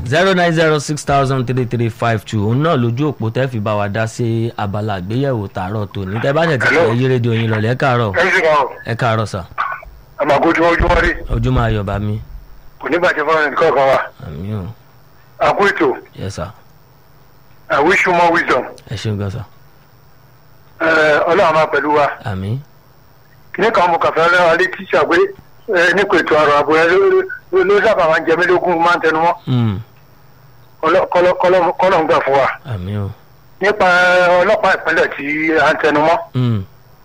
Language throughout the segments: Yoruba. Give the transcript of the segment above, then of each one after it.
zero nine zero six thousand three three five two òun náà lójú òpó tẹ́ fi bá wa dá sí abala àgbéyẹ̀wò tààrọ̀ tòní tẹ́ bá tẹ̀ ti Hello. pẹ́ yí rédíò yín lọ́lẹ̀ ẹ káàárọ̀ ẹ sì kàn ẹ káàárọ̀ sà àmàgójú ojúmọ́ rí ojú máa yọ̀ bá mi kò ní bàjẹ́ fún ẹnì kọ̀ọ̀kan wa àmì ò àkó ètò yẹ sà I wish you more wisdom ẹ ṣeun gan sà Ẹ, ọlọ́run máa pẹ̀lú wa àmì kìnìún kan mo kàn fẹ́ rẹ́ wa létí ṣàgbé ẹ, nípa ètò àrò àbò ẹ ló- ló- ló sábà máa ń jẹ mí lógún máa ń tẹnu mọ́ mm, Ọlọ́- kọ́lọ́- kọ́lọ́ kọ́lọ́ ń gbà fún wa àmì ò nípa ọlọ́pàá ìpínlẹ̀ tí à ń tẹnu mọ́ mm,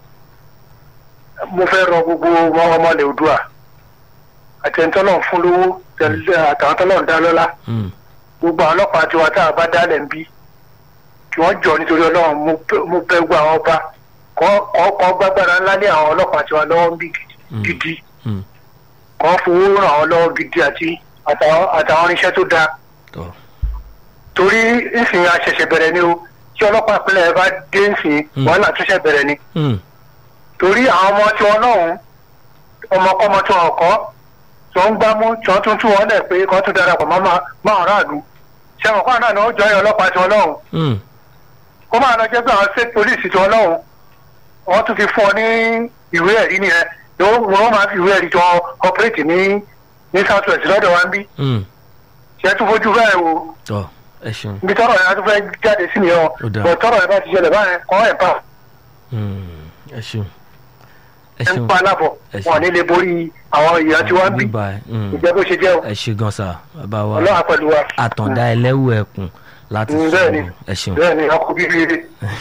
mo fẹ́ rọ gbogbo ọmọ ọmọ ilẹ̀ Oòduà àtẹnitọ́lọ́ fún lówó tẹ̀lé- àtàwọn tọ́lọ́ dá lọ́lá mm, gbogbo àwọn ọlọ́pàá tiwa tá a bá dálẹ̀ ń bí kí wọ́n jọ nítorí ọlọ́run mo bẹ̀- mo bẹ̀ gbọ́ àwọn ọba kọ́ kọ́ kọ́ gbàgbára ńlá ní àwọn ọlọ́pàá tiwa lọ́wọ́ ń bí Mm. gidi mm, kọ́ fowó ràn wọ́n lọ́wọ́ gidi àti àtàwọn àtàwọn irinṣẹ́ tó dáa tọ́ torí ìsìn àṣẹ̀ṣẹ̀ bẹ̀rẹ̀ ni o tí ọlọ́pàá ìpínlẹ̀ bá dé ìsìn Mm. wàhálà túnṣẹ̀ bẹ̀rẹ̀ ni mm, torí àwọn ọmọ tiwọn náà ọmọkọ́mọ tí wọn kọ́ tí wọ́n ń gbámú tí wọ́n tún tún wọn lẹ̀ pé kọ́ tún darapọ̀ mọ́ máa máa aráàlú ṣé àwọn kan náà ni wọ́n jọ ẹ̀ ọlọ́pàá tiwọn náà mm, kó máa lọ jẹ́ pé àwọn state police tí wọ́n lọ́hùn wọ́n tún fi fún ọ ní ìwé ẹ̀rí nìyẹn ni wọ́n wọ́n máa fi ìwé ẹ̀rí jọ operate ní ní south west lọ́dọ̀ wa ń bí mm, ṣe tún fojú bẹ́ẹ̀ wo tọ́ ẹ ṣeun ibi tọ́rọ̀ yẹn á tún fẹ́ jáde sí nìyẹn o Ó dáa. bọ̀ tọ́rọ̀ yẹn bá ti ṣẹlẹ̀ báyẹn kọ́ ẹ̀ bá mm, ẹ ṣeun ẹ ẹ̀ ń ṣeun pa alábọ̀ Ẹ ṣeun. wọn ò ní lè borí àwọn èèyàn tí wọ́n ń bí Bye-bye. Mm. ìjẹ́ bó ṣe jẹ́ o ẹ ṣe gan sà bàbá wa ọlọ́wà pẹ̀lú wa àtàndá ẹlẹ́wù ẹkùn láti Mm, sọ̀rọ̀ bẹ́ẹ̀ni. ẹ ṣeun bẹ́ẹ̀ ni ọkọ̀ bíbí rere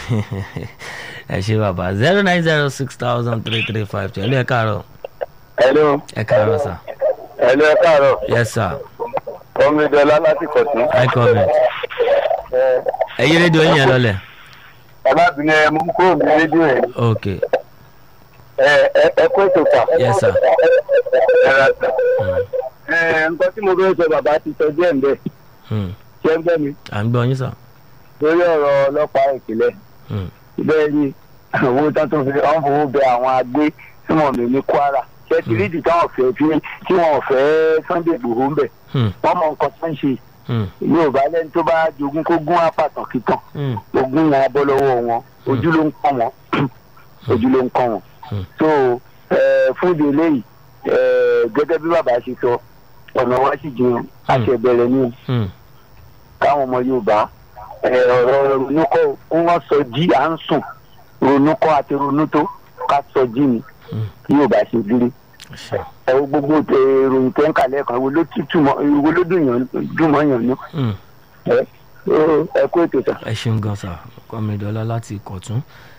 ẹ ṣe bàbá zero nine zero six thousand three three five two ẹlẹ́ ẹ káàárọ̀ Hello, ẹ káàárọ̀ sà hello, ẹ káàárọ̀. yes sir Ọmọdéọlá láti Kọ̀tún. hi comment ẹ yí rédíò yín yẹn lọlẹ̀ Alábìnrin ẹ mú kúrò ní rédíò ẹ̀. ok Ẹ ẹ ẹ kó ètò kà. yes sir Ẹ ra sà. Mm, Ẹ nǹkan tí mo fẹ́ sọ bàbá ti sọ díẹ̀ ń bẹ̀. mm. Ṣé ń bẹ́ mi? à ń gbọ́ yín sà Lórí ọ̀rọ̀ ọlọ́pàá ìpìlẹ̀. Mm, Bẹ́ẹ̀ ni owó tán tó fi wọ́n fowó bẹ àwọn agbé tí wọ́n mi ní Kwara. Ṣé ti rí ìdí táwọn fẹ́ fi tí wọ́n fẹ́ Sunday Igboho ń bẹ̀? mm, Wọ́n mọ nǹkan tó ń ṣe. mm, Yorùbá lẹ́ni tó bá jogún kó gún apàtàn kíkan. mm, ogún wọn bọ́ lọ́wọ́ wọn ojú ló ń kọ́ wọn ojú ló ń kọ́ wọn. Hmm. so eh, fún ìdí eléyìí eh, gẹ́gẹ́ bí bàbá ṣe sọ ọ̀nà wa sì jiyàn àṣẹ bẹ̀rẹ̀ ní mm, káwọn ọmọ Yorùbá eh, ọ̀rọ̀ ronúkọ́ kó wọ́n sọ jí à ń sùn ronúkọ́ àti ronútó ká sọ jí ni Hmm. bí Yorùbá ṣe dúró ẹ ṣe ẹ wo gbogbo tẹ ìròyìn tẹ ń kàlẹ́ kan wo ló tútù mọ́ wo ló dùn yàn dùn mọ́ yàn ní mm. ẹ ẹ kó ètò sà. ẹ ṣeun gan sà kọ́mídọ́lá láti ìkọ̀tún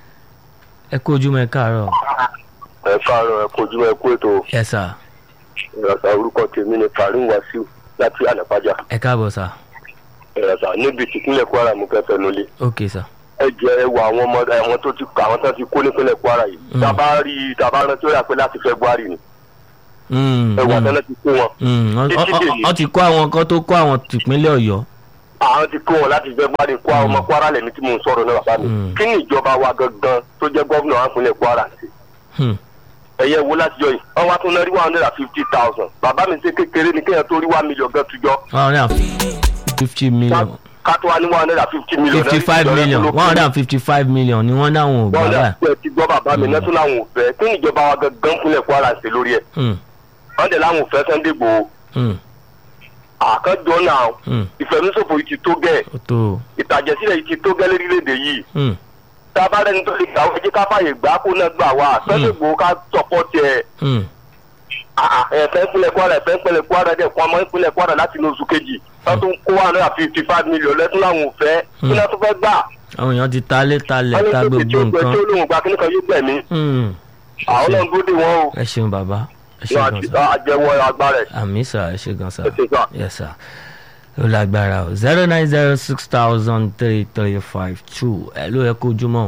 ẹ kú ojúmọ́ ẹ káàárọ̀ ẹ káàárọ̀ ẹ kojú ẹ kú ètò yes sir ìrọ̀sà orúkọ tèmi ni Karim Wasiu láti ànàpájà ẹ káàbọ̀ sà ìrọ̀sà níbi tìpínlẹ̀ Kwara mú kẹfẹ́ nulẹ̀ ok sà ẹ jẹ ẹ wo àwọn ọmọ àwọn tó ti àwọn tó ti kó nípínlẹ̀ Kwara yìí Mm. tàbá rí tàbá rántí ó yà pé láti February ni Mm, ẹ wà mm. tẹ́lẹ̀ ti kó wọn Mm, wọ́n- Títí wọ́n- dèní. wọ́n ti kó àwọn kan tó kó àwọn tìpínlẹ̀ ọ̀yọ́ àwọn ti kó wọn láti February kó àwọn ọmọ Kwara lẹ́ni tí mò ń sọ̀rọ̀ náà bàbá mi Mm. kí ni ìjọba wa gangan tó jẹ́ gómìnà wa ìpínlẹ̀ Kwara sí Hmm, ẹ̀yẹ wo láti jọ yìí wọ́n wá tún náà rí one hundred and fifty thousand bàbá mi ṣe kékeré ni kéèyàn tó rí one million gan tujọ́ one hundred and fifty million ká tó wá ní one hundred and fifty million fifty five million one hundred and fifty five million ni wọ́n dáhùn ò gbà bọ́ọ̀lù báyìí. àti ẹ̀ ti gbọ́ bàbá mi náà tún láwọn ò fẹ́ kí ni ìjọba wa gangan fúnlẹ̀ Kwara ṣe lórí ẹ̀ Hmm, wọ́n dẹ̀ láwọn ò fẹ́ Sunday Igboho hmm, àkànjọ náà hmm. ìfẹ̀míṣòfò yìí ti tó gẹ̀ ó tó o. ìtàjẹ̀sílẹ̀ yìí ti tó gẹ́ lórílẹ̀‐èdè yìí Hmm, tá a bá rẹni tó lè gbà wọ́n jẹ́ ká fàyè gbà kó náà gbà wá Sunday Igboho ká sọ̀pọ̀ tiẹ̀ hmm, ẹ̀fẹ́ ìpínlẹ̀ Kwara ẹ̀fẹ́ ìpínlẹ̀ Kwara dẹ̀ kó ọmọ ìpínlẹ̀ Kwara láti inú oṣù kejì wọ́n tún kó one hundred and fifty five million lẹ́tún láwọn ò fẹ́ kí náà tún fẹ́ gbà àwọn èèyàn ti ta lé talẹ̀ wọ́n ní ta tó ti gbogbo tó gbẹ nǹkan. tí ó lóun gba kíní kan yóò gbẹ̀mí Hmm, àwọn náà ń dúró dè wọ́n o ẹ ṣeun bàbá ẹ ṣe yóò gan sa àjẹwọ́ agbára ẹ̀ àmì sà ẹ ṣe gan sa ẹ̀ ṣe sá. yes sir ó lágbára o zero nine zero six thousand three three five two ẹ ló yẹ kó ojúmọ́ o.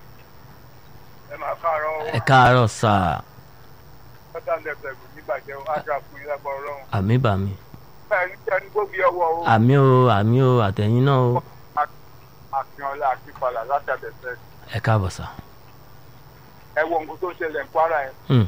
ẹ máa káàárọ̀ ẹ káàárọ̀ sà ọ̀tá lẹ́gbẹ̀ẹ́ nígbàjẹ́ ájà fún ilé ẹgbẹ́ ọlọ́run àmì bàmí bẹ́ẹ̀ ní kí ẹni gbógi ọwọ́ o àmì o àmì o àtẹ̀yìn náà o àfihàn àti ìpalà láti àbẹ̀fẹ́ ẹ káàbọ̀ sà. ẹ wo nǹkan tó ń ṣẹlẹ̀ ní Kwara yẹn Hmm,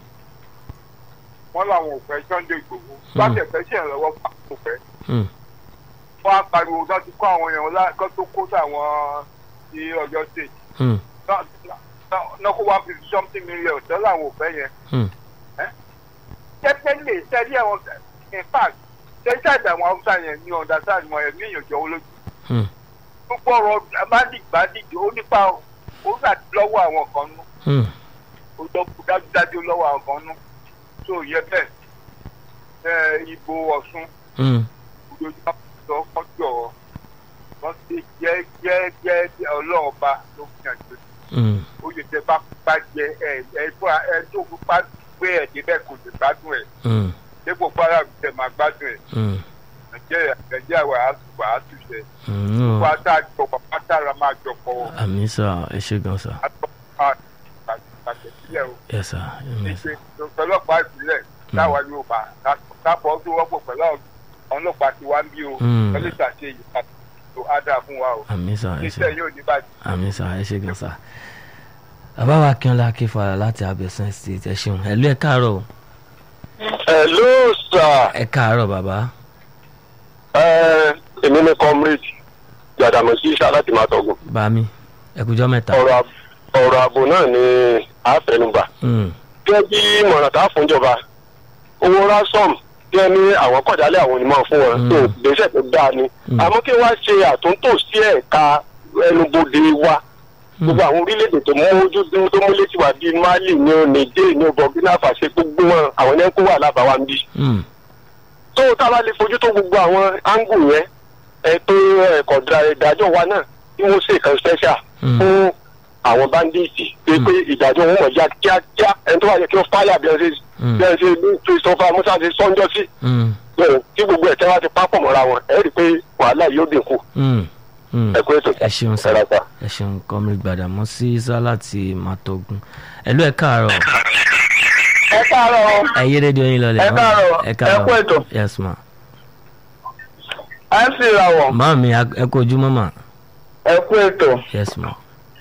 wọ́n làwọn ò fẹ́ Sunday Igboho láti ẹ̀fẹ́ ṣe ìrànlọ́wọ́ fún àwọn òfẹ́ hmm, wọ́n á pariwo tó ti kó àwọn èèyàn lá kó tó kó sáwọn ti ọjọ́ state Hmm. náà náà- náà kó one fifty something million tó làwọn ò fẹ́ yẹn. Hmm. definitely sẹ́rí àwọn in fact sẹ́rí sáàdì àwọn haúsá yẹn ní understand wọn ẹ̀mí ìyànjọ́ olójú Hmm. gbogbo ọ̀rọ̀ bádìgbàdìgbì ó nípa ó gbà lọ́wọ́ àwọn kan nú Hmm. ó lọ kú dájúdájú lọ́wọ́ àwọn kan nú tó yẹ bẹ́ẹ̀ ẹ ìbò ọ̀ṣun Hmm. ojoojúmọ́ sọ kọjọ́ wọ́n ti jẹ́ jẹ́ jẹ́ ọlọ́ọ̀ba ló fi hàn jù Hmm. ó lè jẹ bá bá jẹ ẹ ẹ fún ẹ tó fi bá gbé ẹ débẹ̀ kò lè gbádùn ẹ Hmm. dépò fara mi tẹ máa gbádùn ẹ Hmm. nàìjíríà nàìjíríà wà á tù wà á tù sẹ Hmm. wà á tá a jọ pọ̀ pátá ra máa jọ pọ̀ àmì sà ẹ ṣe gan sà àtọ́ àtẹ̀sílẹ̀ o yes sir yes sir. ṣe ọlọ́pàá ìpínlẹ̀ táwa yóò bá kápọ̀ tó wọ́pọ̀ pẹ̀lú àwọn ọlọ́pàá tí wá ń bí o Mm. pẹ̀lú ìṣàṣe yìí tó á dáa fún wa o àmì sà ẹ ṣe iṣẹ́ yóò ní bàjẹ́. àmì sà ẹ ṣe gan sà. bàbá wa akínọlá akínfàlà láti abẹ́sán state ẹ ṣeun ẹ̀lú ẹ̀ káàárọ̀ o. hello sir ẹ káàárọ̀ bàbá. ẹ èmi ni comrade gbàdàmọ́sí iṣẹ́ láti máa tọ̀gùn bá mi ẹkùjọ́ mẹ́ta. ọ̀rọ̀ àb- ọ̀rọ̀ ààbò náà ni àfẹnugba Hmm. gẹ́gẹ́ bí ìmọ̀ràn tá a fún ìjọba owó ransom tí ẹ ní àwọn kọ̀jálẹ̀ àwọn onímọ̀ fún wọn Mm. tó gbèsè tó dáa ni Mm. àmọ́ kí wọ́n ṣe àtúntò sí ẹ̀ka ẹnubodè wa gbogbo àwọn orílẹ̀-èdè tó mójú tó mú létí wa bíi mali ní o niger ní o burkina faso gbogbo wọn àwọn ẹni kó wà lábàá wa ń bí Hmm. tó tá a bá lè fojú tó gbogbo àwọn áńgù yẹn ètò ẹ̀kọ́ ìdájọ́ wa náà tí wọ́n ṣe kan special Mm. fún àwọn bandits pé pé ìdájọ́ wọn mọ̀ já kíákíá ẹni tó wà yẹ kí wọ́n fáyà bí ẹ ṣe Mm. bí ẹ ṣe ní christopher musa ṣe sọ́njọ́ sí Hmm. bẹ́ẹ̀ tí gbogbo ẹ̀ tẹ́ wá ti pápọ̀ mọ́ra wọn ẹ rí i pé wàhálà yóò dínkù Hmm. Hmm. ẹ kú ètò ẹ ṣeun sà ẹ̀rọ ta. ẹ ṣeun comrade gbàdàmọ́sí sá láti màtọ́gùn ẹ̀lú ẹ̀ káàárọ̀ ẹ káàárọ̀ ẹ yé rédíò yín lọlẹ̀ Ẹ káàárọ̀, ẹ káàárọ̀ ẹ kú ètò. yes ma à ń sì ràwọ̀ máa mi ẹ kú ojúmọ́ mà ẹ kú ètò yes ma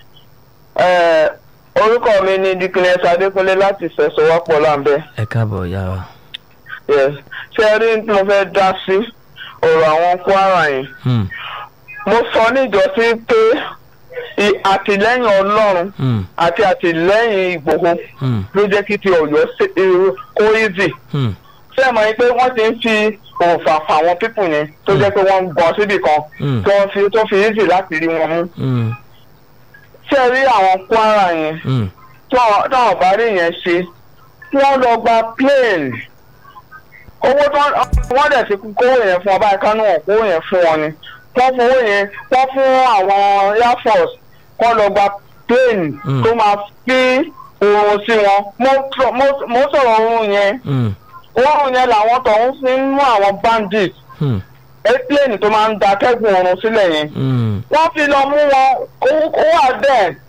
Ẹ, orúkọ mi ni dikines adékúnlé láti fẹsọwọ́pọ̀ láǹbẹ́ ẹ káàbọ̀ yá wa Yes. ṣé ẹ rí tí mo fẹ́ dá sí ọ̀rọ̀ àwọn kwara yẹn Hmm. mo sọ níjọ́sí pé i- àtìlẹ́yìn ọlọ́run Hmm. àti àtìlẹ́yìn ìgbòho Hmm. ló jẹ́ kí ti ọ̀yọ́ ṣe- irú- kó easy Hmm. ṣé ẹ mọ̀ yín pé wọ́n ti ń fi òǹfà fà àwọn pípù yẹn tó jẹ́ pé wọ́n ń bọ̀ síbì kan Mm. tó fi tó fi easy láti rí wọn mú Hmm. ṣé ẹ rí àwọn kwara yẹn Hmm. táwọn táwọn bá rí yẹn ṣe wọ́n lọ gba plane owó tó wọ́n dẹ̀ ti kówó yẹn fún ọba ìkánú wọn kówó yẹn fún wọn ni wọ́n fún owó yẹn wọ́n fún àwọn air force kọ́ lọ gba plane Mm. tó máa fi oorun sí wọn mo sọ- mo- mo sọ̀rọ̀ oorun yẹn Hmm. oorun yẹn làwọn tọ̀hún fi ń mú àwọn bandit Hmm. airplane tó máa ń da kẹ́gùn oorun sílẹ̀ yẹn Hmm. wọ́n fi lọ mú wọn ó ó wà bẹ́ẹ̀